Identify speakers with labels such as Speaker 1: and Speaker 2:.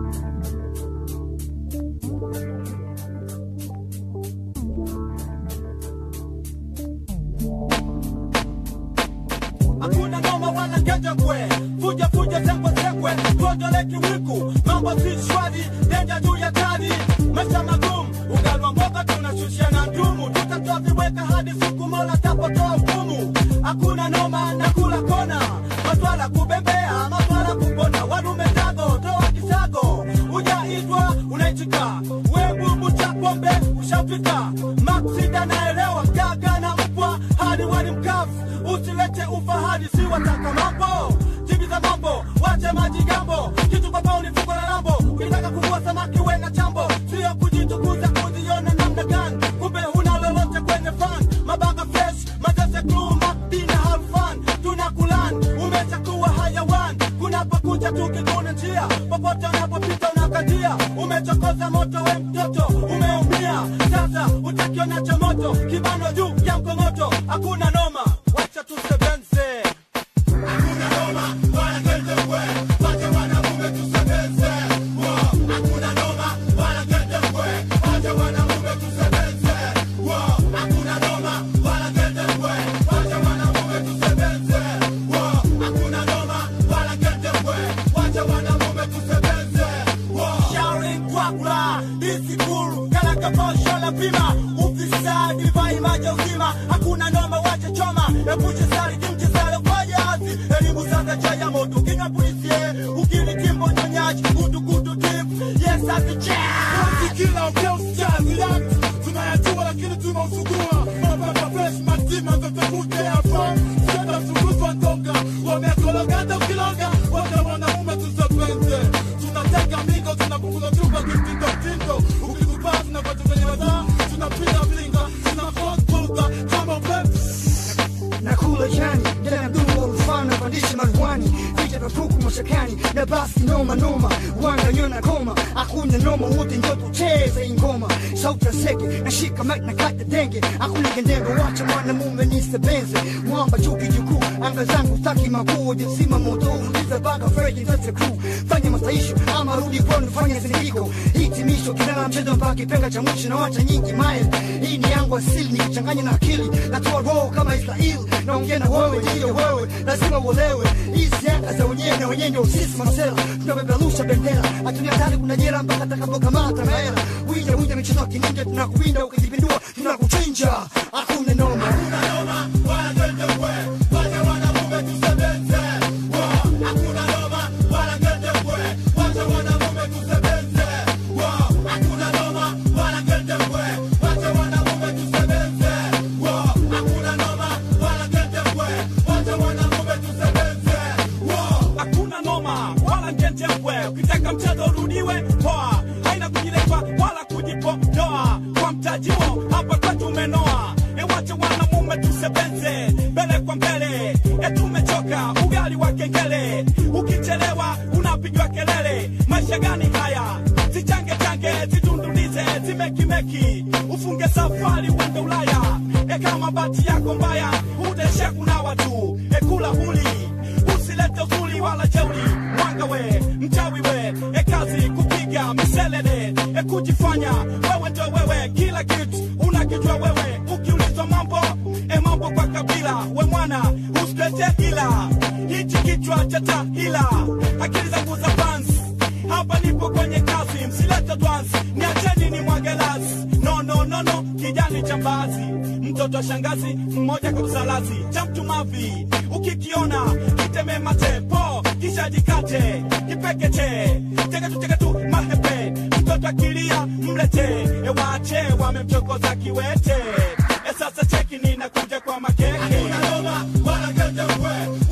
Speaker 1: hakuna noma wala ngejengwe fuja fuja sekwe sekwe tuondole kiwiku mambo si shwari denja juu ya tani maisha magumu ugalwa mboga tunashushia na ndumu tutatoa viweka hadi siku mola tapotoa hukumu hakuna noma na kula kona maswala kubembea maswala kupona wadume tago toa kisago ujaitwa unaitika webubu cha pombe ushafika maksida naelewa gaga na mpwa hadi wali mkavu usilete ufahari si wataka mambo jibiza mambo wache maji gambo kitu kwa pauni fuko la rambo ukitaka kuvua samaki we na chambo sio kujitukuza kuziona namna gani kumbe huna lolote kwenye fan mabaga fresh matese crew madina harfan tunakulan umeshakuwa hayawan kunapokucha tukikuna njia popote unapopita unakatia umechokoza moto we mtoto umeumia sasa utakiona cha moto kibano juu ya mkongoto hakuna noma wacha tusebenze hakuna noma wala kendekwe wacha wanamume tusebenze Wo, hakuna noma wala kendekwe wacha wanamume tusebenze Wo, hakuna noma wala kendekwe wacha wanamume tusebenze Wo, hakuna noma wala kendekwe wacha wanamume tusebenze Wo. Shauri kwakula isikuru kalaka posho la pima ufisadi vai maja uzima hakuna noma wacha choma epushe sari kimchezalo kwa jazi elimu sasa cha ya moto kinga polisie ukini kimbo nyonyaji kutu kutu tip yes asiche
Speaker 2: kila ukiausikia relax tunayajua lakini tunausugua mababa fresh matima zote kute hapa sasa suguzwa toka wamekologata ukilonga wote wanaume tusepenze tunateka migo tunapunguza chupa kimtindo mtindo ukitupaa tunapata kwenye wadaa tunapita mlinga tunakotuka kama upepo
Speaker 3: nakula jani ndani ya mdumu wa mfano pandisha maruani vita vya puku mashakani na basi noma noma wanga nyona koma hakuna noma wote njo tucheze ingoma sauti ya seke nashika mic na kata denge hakuna gendembe wacha mwanamume nisebenze mwamba juu kijukuu anga zangu staki makuu jisima moto uliza baka freji nzase crew fanya masaisho ama rudi kwenu fanya zindiko hitimisho kinala mchezo mpaka kipenga cha mwisho na wacha nyingi mile hii ni yangu asili nikichanganya na akili natoa roho kama israeli naongea na wewe ndiyo wewe lazima uolewe hizi anga za wenyewe na wenyewe ndio sisi masela tunapeperusha bendera hatunia tani kuna jera mpaka takapokamata mahela wija wija michezo ya kininja tunakuwinda ukijipindua tunakuchinja hakuna noma
Speaker 1: hakuna noma wala kendekwe wacha wanamume tusebenze Wo, hakuna noma wala kendekwe wacha wanamume tusebenze Wo, hakuna noma wala kendekwe wacha wanamume tusebenze Wo, hakuna noma wala kendekwe wacha wanamume tusebenze Wo, hakuna noma wala ngentembwe ukitaka mchezo urudiwe poa haina kujilepa wala kujipodoa kwa mtajio hapa kwetu umenoa ewache wanamume tusebenze mbele kwa mbele etumechoka ugali wa kengele ukichelewa unapigwa kelele maisha gani haya zichange change zidundulize zimekimeki ufunge safari uende ulaya ekama bati yako mbaya udeshe kuna watu ekula huli usilete uzuri wala jeuri mwanga we mchawi we ekazi kupiga miselele ekujifanya wewe ndo wewe kila kitu unakijua wewe ukiulizwa mambo e mambo kwa kabila we mwana usilete hila hichi kichwa cha tahila akili zangu za fans hapa nipo kwenye kazi msilete dwansi niacheni ni mwagelasi no no no no kijani cha mbazi mtoto wa shangazi mmoja kwa msalazi cha mtu mavi ukikiona kiteme mate po kisha jikate kipekeche cheketu cheketu mahepe mtoto akilia mlete ewache wamemchokoza kiwete e sasa cheki ninakuja kwa makeke hakuna noma wala kete